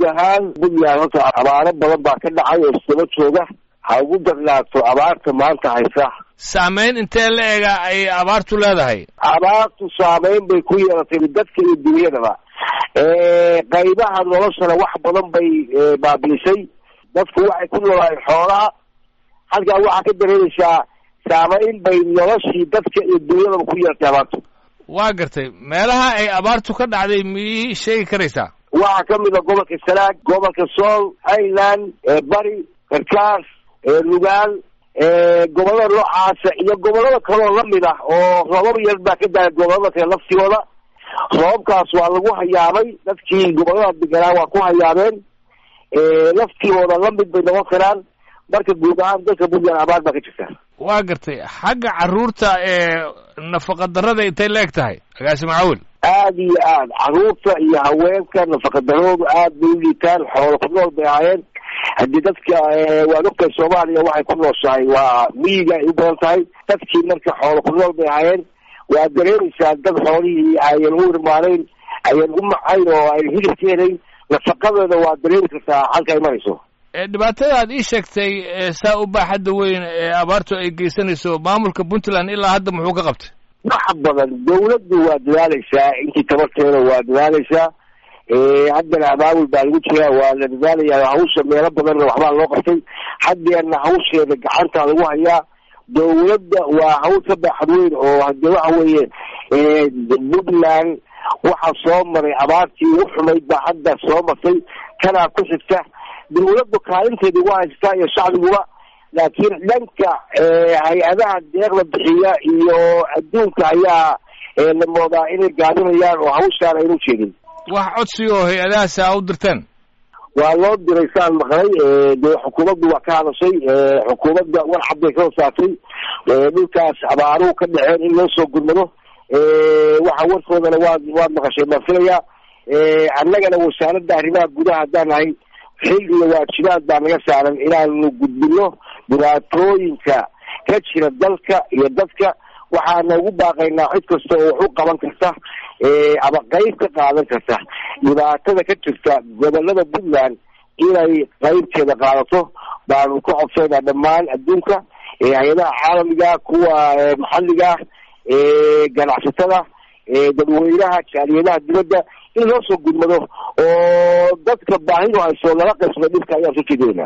guud ahaan puntland horta abaaro badan baa ka dhacay oo isdaba jooga ha ugu darnaato abaarta maanta haysa saamayn intee la ega ay abaartu leedahay abaartu saamayn bay ku yeelatay dadka iyo dunyadaba qaybaha noloshana wax badan bay baabiisay dadku waxay ku noolaayeen xoolaha halkaa waxaa ka dareemaysaa saamayn bay noloshii dadka iyo dunyadaba ku yeelatay abaartu waa gartay meelaha ay abaartu ka dhacday miyii sheegi karaysaa waxaa ka mid a gobolka sanaag gobolka sool highland bari karkaas lugaal gobollada noocaasa iyo gobollada kaloo lamid ah oo roobab yar baa ka daaya gobollada kale laftigooda roobabkaas waa lagu hayaamay dadkii gobollada deganaa waa ku hayaameen laftigooda lamid bay noqon karaan marka guud ahaan dalka puntland abaar baa ka jirta waa gartay xagga carruurta ee nafaqa darrada intay la eg tahay agaasi macawil aad iyo aad carruurta iyo haweenka nafaqadaroodu aad bay u liitaan xoolo ku nool bay ahaayeen haddii dadka waad ogtahay soomaaliya waxay ku nooshahay waa miyiga ay u badan tahay dadkii marka xoolo ku nool bay ahaayeen waa dareemaysaa dad xoolihii ayan u irmaanayn ayan u macayn oo ay hilib ka helayn nafaqadeeda waa dareemi kartaa halka ay marayso dhibaatada aad ii sheegtay saa u baaxadda weyn ee abaartu ay geysanayso maamulka puntland ilaa hadda muxuu ka qabtay wax badan dawladdu waa dadaaleysaa intii tabarteeda waa dadaaleysaa haddana abaabul baa lagu jiraa waa la dadaalayaa hawsha meelo badanna waxbaa loo qabtay haddeerna hawsheeda gacanta lagu hayaa dawladda waa hawl ka baaxad weyn oo hade waxa weeye puntland waxaa soo maray abaartii ugu xumayd baa hadda soo martay kanaa ku xigta dawladdu kaalinteedii waa haystaa iyo shacbiguba laakiin dhanka hay-adaha deeqda bixiya iyo adduunka ayaa la moodaa inay gaabinayaan oo hawshaan aynu jeedin wax codsi oo hay-adahaas a u dirteen waa loo diray saan maqlay dee xukuumaddu waa ka hadashay xukuumadda war cad bay ka hosaatay dhulkaas abaaruhu ka dhaceen in loo soo gurmado waxa warkoodana waad waad maqashay baan filayaa annagana wasaaradda arrimaha gudaha haddaan nahay xil iyo waajibaad baa naga saaran inaanu gudbino dhibaatooyinka ka jira dalka iyo dadka waxaana ugu baaqaynaa cid kasta oo wax u qaban karta ama qeyb ka qaadan karta dhibaatada ka jirta gobolada puntland inay qeybteeda qaadato baanu ka codsaynaa dhammaan adduunka hay-adaha caalamiga kuwa maxalliga ganacsatada dadweynaha jaaliyadaha dibadda in loo soo gudmado oo dadka baahidu hayso lala qaybsado dhibka ayaan soo jeedinayna